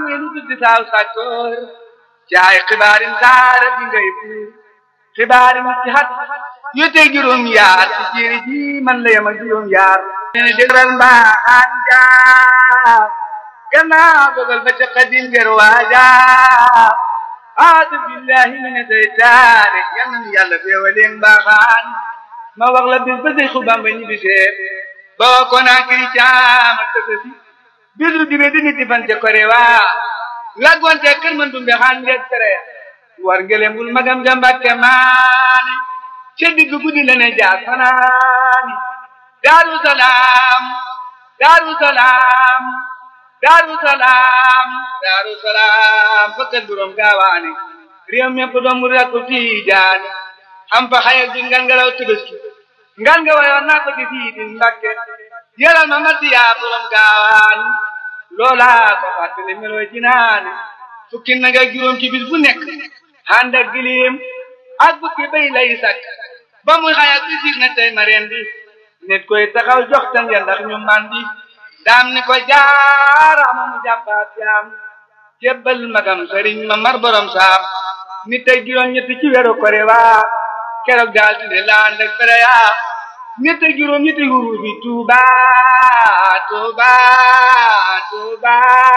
welu tuddi saaw sàkkoor ci ay xibaarin saara bi ngay buur xibaarin ci xat yu tey juróom yaar ci jéeri ji man la yem ak juróom yaar ne dégral mbaaxaan jaar gannaaw dogal ba ca xadim ger waaja aadu billahi mina seytaane yal na yàlla feewaleen mbaaxaan ma wax la bis ba Seexu Bamba ñibbi seet boo ko naa kiri caama tësësi bisu dibe di nit fan ca kore waa laggoonte kër man dumbe xaan ngeeg tere war ngelembul magam jambakke maane ca digg guddi la ne jaar fanaani daaru salaam daaru salaam daaru salaam daaru salaam fakkat buróom gaawaane réew mépp doomu rakku tiijaani am fa xayal di ngan nga law tëbëski ngan nga wayoon naa ko di fii di mbakke yëral ma ma siyaa buróom gaawaani loolaa ko fàttali meloo jinaane fukki nag ak juróom ci bis bu nekk ànd ak gilim ak bukki bay lay sakk ba muy xayal bi siig na tey ma reen di nit koy taxaw jox tan ya ndax ñu mandi daam ni ko jaaraama mu jàppaat jaam jébbal magam sëriñ ma mar borom saam nit ak juróom ñetti ci weeru kore waa keroog daal di ne laan ak fere yaa nit ak juróom ñetti huru bi tuuba tuuba tuuba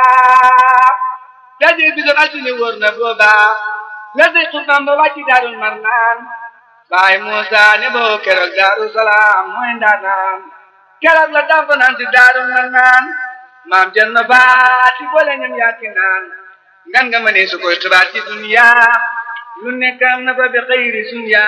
daje bi doon altine wóor na booba la day xubam ba wàcci daarul mar naan baay Muusa ne boo keroog daaru salaam mooy ndaanaan keroog la dafa naan si daarul mar naan maam jël na baati boole ñam yaati naan ngan nga ma ne su koy xibaar ci dunya lu nekk am na fa bi xëyri sunya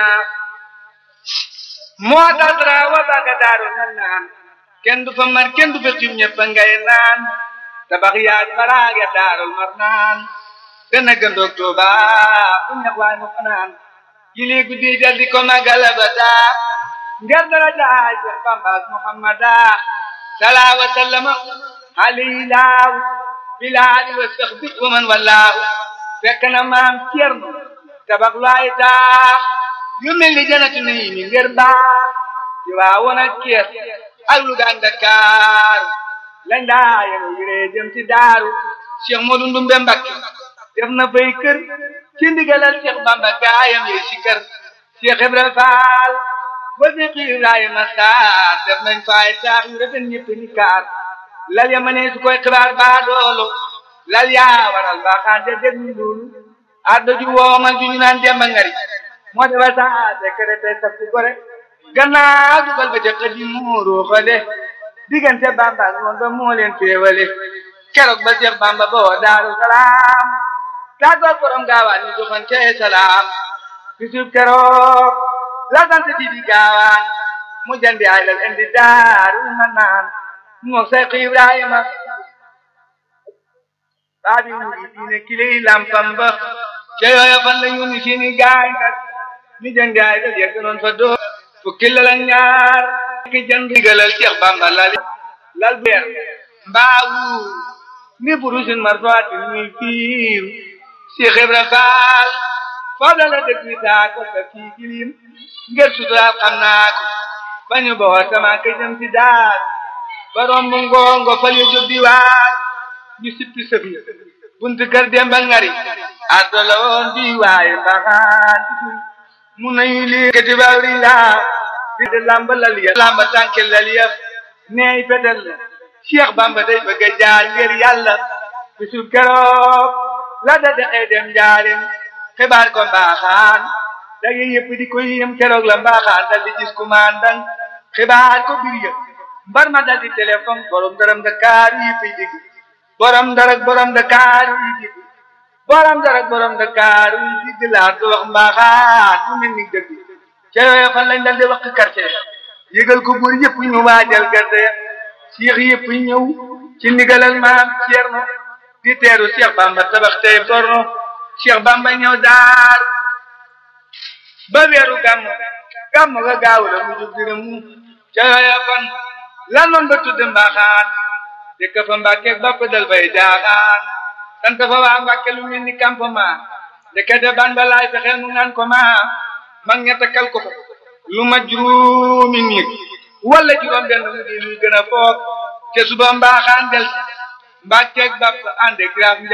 moo tax dara wa baga daarul mar naan kenn du fa mar kenn du fa xiim ñëpp ngay naan tabax yaaj baraage daarul mar naan dana gëndoog Tuuba fu ñax waay mu fanaan yili guddi jal di ko magala ba daa ngir dara jaay Seex Bamba Muhammada salaa wa sallama alayhi laaw bilaali wa saxbi wa man wallaahu fekk na maam Cerno tabax lu ay taax yu mel ni janatu nayi mi ngir baax ci waa woon ak Kees ak Luga ak Dakar lañ daa yenu yiree jëm ci daaru Cheikh Modou Ndumbe Mbakke def na fay kër ci ndigalal Cheikh Bamba gaayam yi si kër Cheikh Ibra Fall ba Cheikh Ibrahima Sarr def nañ fay taax yu rafet ñëpp ni kaar lal ya ma ne su koy xibaar baa doolu lal yaa waral baa xaan de déglu loolu addo ju woomal ju ñu naan demba ngari moo defal saa sekere tey saf ci gore gannaaw dugal ba ca xëddi muuru xale diggante Bamba ak moom ba moo leen féewale keroog ba Cheikh Bamba ba woo Daaru Salaam tàggoog borom gaawaan ñu joxante salaam bisub keroog la sant ci di gaawaan mu jandi ay lal indi daaru ma naan moo Seex Ibrahima baabi mu di diine kiley lampam ba ca yooya fan la ñu ni seeni gaay nag ñu jandi ay lal yegg noon fa doo fukki lal ak ñaar ki jënd digalal Cheikh Bamba lal lal beer mbaawu ni burusin marfaati muy fiir Cheikh Ibra Fall foofu la dëkk wi taa ko sa fii gilim ngir suturaal xam naa ko ba ñu boo sama ka jëm si daal ba romb ngoongo fal yu jóg di waar ñu sippi sëfi buntu kër Demba Ngari addo la woon di waaye mbaxaan mu nañu lii kati bawri laa di de lamba lal ya lamba tànke lal ya neey fetel la Cheikh Bamba day bëgg a jaar ngir yàlla bisu keroog la da dexee dem njaarim xibaar ko mbaaxaan dage yëpp di ko yëm keroog la mbaaxaan dal di gis kumandan xibaar ko bir yëpp mbar ma dal di téléphone borom daram Dakar yi fay digg borom darak borom Dakar yi digg borom darak borom Dakar yi digg laa ko wax mbaaxaan mu mel ni dëgg ca yooyu fan lañ dal di wax quartier yëgal ko buur yëpp ñu waajal gerte Cheikh yëpp ñëw ci ndigalal maam Cerno di teeru Cheikh Bamba tabax tey torno Cheikh Bamba ñëw daar ba weeru gàmm gàmm ga gaaw la mu jóg dina mu ca yooya fan lan noon ba tudd mbaaxaan dëkk fa Mbàkke bapp dal bay jaaxaan sant fa waa Mbàkke lu mel ni campement ndekete ban ba laay fexe mu naan ko ma mag ña takkal ko fa lu ma juróomi nit wala juróom benn mu di luy gën a foog te suba mbaaxaan del Mbàkke bapp ànd ak